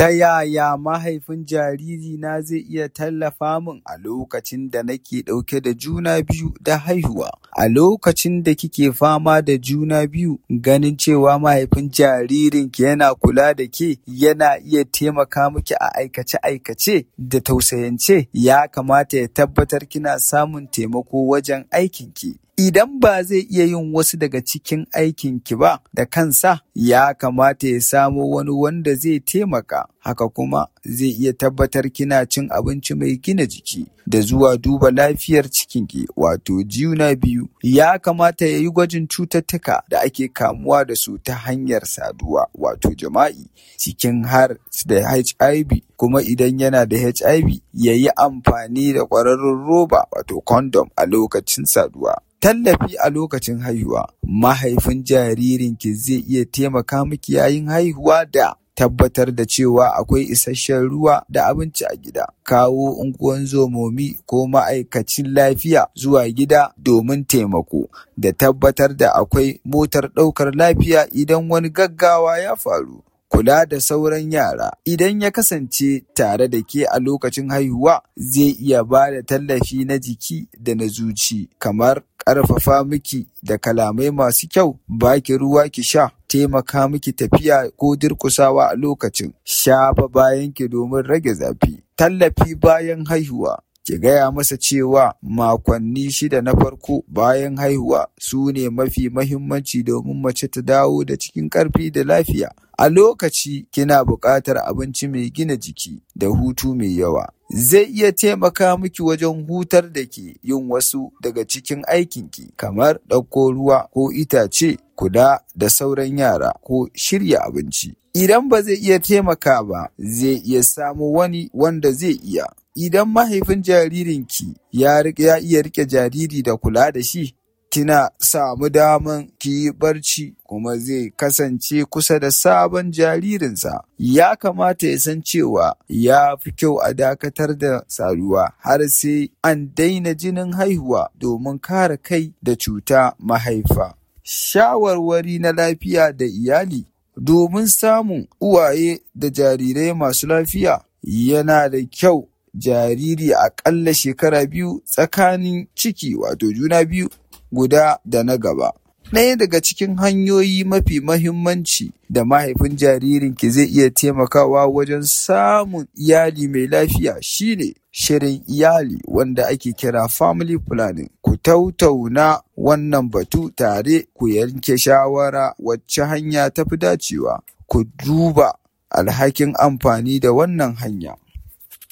Ta yaya mahaifin jaririna zai iya tallafa min a lokacin da nake ɗauke da juna biyu da haihuwa? A lokacin da kike fama da juna biyu, ganin cewa mahaifin jaririnki yana kula da ke yana iya taimaka miki a aikace-aikace da tausayance ya kamata ya tabbatar kina samun taimako wajen aikinki. Idan ba zai iya yin wasu daga cikin aikinki ba da kansa, ya kamata ya samo wani wanda zai taimaka. Haka kuma zai iya tabbatar kina cin abinci mai gina jiki da zuwa duba lafiyar cikinki wato juna biyu. Ya kamata ya yi gwajin cututtuka da ake kamuwa da su ta hanyar saduwa wato jima'i cikin har da HIV kuma idan yana da HIV ya yi amfani da ƙwararrun roba wato condom a lokacin saduwa. Tallafi a lokacin haihuwa. Mahaifin jaririnki zai iya taimaka miki yayin haihuwa da tabbatar da cewa akwai isasshen ruwa da abinci a gida. Kawo unguwan zomomi ko ma'aikacin lafiya zuwa gida domin taimako da tabbatar da akwai motar ɗaukar lafiya idan wani gaggawa ya faru. Kula da sauran yara. Idan ya kasance tare da ke a lokacin haihuwa, zai iya ba da tallafi na jiki da na zuci, kamar ƙarfafa miki da kalamai masu kyau, baki ruwa ki sha, taimaka miki tafiya ko durƙusawa a lokacin, shafa bayanki domin rage zafi. Tallafi bayan haihuwa. Ki gaya masa cewa makonni shida na farko bayan haihuwa su ne mafi mahimmanci domin mace ta dawo da cikin ƙarfi da lafiya. A lokaci kina buƙatar abinci mai gina jiki da hutu mai yawa. Zai iya taimaka miki wajen hutar da ke yin wasu daga cikin aikinki kamar ɗauko ruwa ko itace, kula da sauran yara ko shirya abinci. Idan ba zai iya taimaka ba, zai iya samo wani wanda zai iya. Idan mahaifin jaririnki ya iya rike jariri da kula da shi, kina samu daman ki yi barci kuma zai kasance kusa da sabon jaririnsa. Ya kamata ya san cewa ya fi kyau a dakatar da saduwa har sai an daina jinin haihuwa domin kare kai da cuta mahaifa. Shawarwari na lafiya da iyali domin samun uwaye da jarirai masu lafiya yana da kyau jariri aƙalla shekara biyu tsakanin ciki wato juna biyu guda da na gaba. Ɗaya daga cikin hanyoyi mafi mahimmanci da mahaifin jaririnki zai iya taimakawa wajen samun iyali mai lafiya shine shirin iyali wanda ake kira family planning. Ku tautauna wannan batu tare ku yanke shawara wacce hanya tafi dacewa. Ku duba alhakin amfani da wannan hanya.